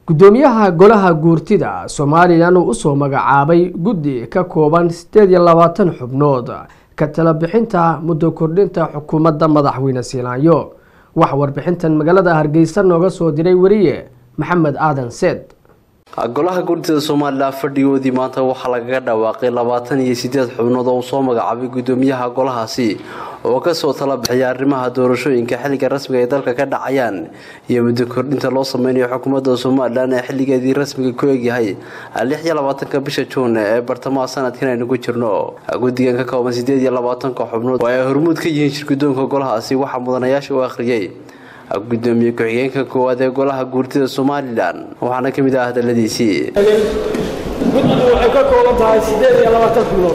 gudoomiyaha golaha guurtida somalilan uu usoo magacaabay guddi ka kooban sideed iyo labaatan xubnood ka tala bixinta muddo kordhinta xukuumadda madaxweyne siilaanyo waxaa warbixintan magaalada hargeysa nooga soo diray weriye maxamed aadan seed golaha guurtida somalilan fadhigoodii maanta waxaa lagaga dhawaaqay labaatan iyo sideed xubnood oo uu soo magacaabay gudoomiyaha golahaasi oo kasoo tala bixiyay arrimaha doorashooyinka xilliga rasmiga ay dalka ka dhacayaan iyo muddo kordhinta loo sameynayo xukuumadda somalilan ee xilligeedii rasmiga ku egyahay lix iyo labaatanka bisha juun ee bartamaha sanadkan aynu ku jirno guddigan ka kooban sideed iyo labaatanka xubnood oo ay hormuud ka yihiin shirgudoonka golahaasi waxaa mudanayaasha u akhriyay gudoomiye ku-xigeenka koowaad ee golaha guurtida somalilan waxaana ka mid ah hadaladiisii guddidu waxay ka kooban tahay siddeed iyo labaatan xubnood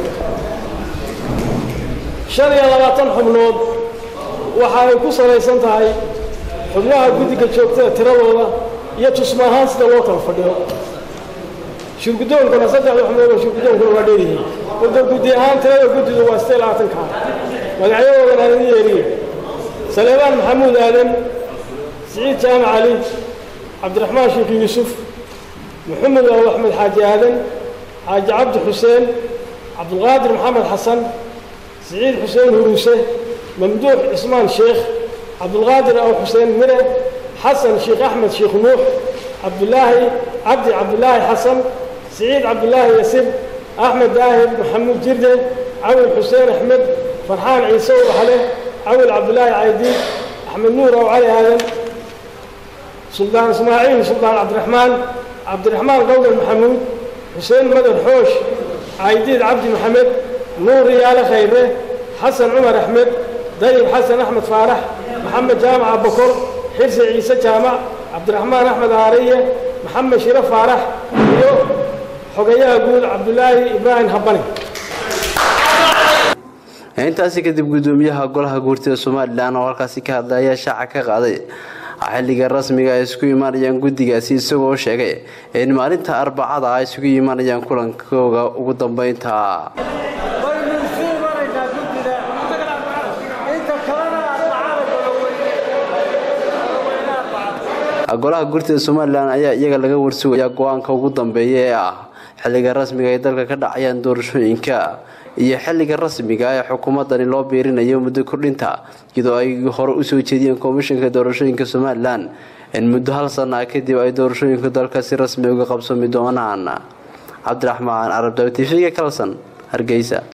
shan iyo labaatan xubnood waxa ay ku salaysan tahay xubnaha guddiga joogtada tiradooda iyo tusma ahaan sida loo kala fadhiyo shirgudoonkana saddexda xubnood oo shirgudoonkuna waa dheeryihiin marka guddi ahaan tirada guddidu waa siddeed labaatanka magacyadoodana aan idin yeeriye saleebaan maxamuud aadan siciid jaamac cali cabdiraxmaan sheekh yuusuf maxamed aw axmed xaaji aadan xaaji cabdi xuseen cabdulqaadir maxamed xasan siciid xuseen huruuse mamduux cismaan sheekh cabdulqaadir aw xuseen mire xasan sheekh axmed sheekh nuux cabdulaahi cabdi cabdulaahi xasan siciid cabdulaahi yasib axmed daahir maxamuud jirde cawil xuseen axmed farxaan ciise waxle cawil cabdulaahi caydiin axmed nuur aw cali aadan suldaan ismaaciil suldaan cabdiraxmaan cabdiraxmaan qawdal maxamuud xuseen madar xoosh caydiid cabdi maxamed nuur riyaale khayre xasan cumar axmed dayib xasan axmed faarax maxamed jaamac abakor xirsi ciise jaamac cabdiraxmaan axmed aariye maxamed shire faarax iyo xogayaha guud cabdulaahi ibraahim habane intaasi kadib gudoomiyaha golaha guurtida somalilan oo halkaasi ka hadlay ayaa shaaca ka qaaday xilliga rasmiga ay isku imaanayaan guddigaasi isagoo sheegay in maalinta arbacada ay isugu imaanayaan kulankooga ugu dambeynta golaha guurtida somalilan ayaa iyaga laga warsugaya go-aanka ugu dambeeya ee ah xilliga rasmiga ay dalka ka dhacayaan doorashooyinka iyo xilliga rasmiga ee xukuumadani loo biirinayo muddo kordhinta iyadoo ay hore usoo jeediyeen komishanka doorashooyinka somalilan in muddo hal sana kadib ay doorashooyinka dalka si rasmi uga qabsami doonaan cabdiraxmaan carabdaw t v-ga kalson hargeysa